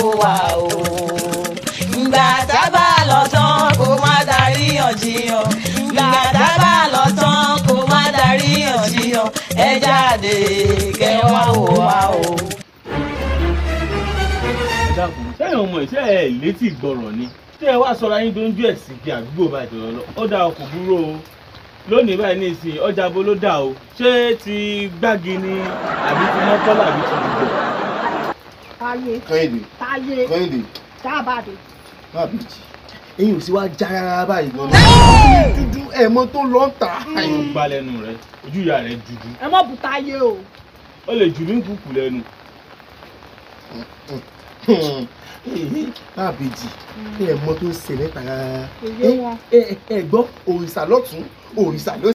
wò wá o. ìgbà tá a bá lọ tán kó má darí yànjiyàn. ìgbà tá a bá lọ tán kó má darí yànjiyàn. ẹ jáde kẹ́ wá wò wá o. ẹ dákun sẹ́yìn ọmọ ìṣe ẹ̀ létí gbọ́rọ̀ ni tí ẹ wá sọra yín dójú ẹ̀ sí kí àdúgbò bá ìjọba lọ ó dá ọkọ̀ búrò o lónìí báyìí ní ìsìn ọjà bo ló dà o ṣé ti gbági ni àbí ti mọ́kọ́lá àbí ti dùgbò. táyé kẹ́hìndé táyé kẹ́hìndé dábàdé má bìjì eyín ò sí wá já rárá báyìí gan-an dúdú ẹ̀ mọ́ tó lọ́ ń tà. ó gbá lẹ́nu rẹ ojú ìyá rẹ dúdú ẹ mọ̀ bù táyé o ó lè jù ní kúkú lẹ́nu. má bìjì ẹ̀ mọ́ tó ń ṣẹlẹ̀ tà rárá. kò yé wọn. ẹ ẹ gbọ́ òrìṣà lọ́tún òrìṣà lọ́sì.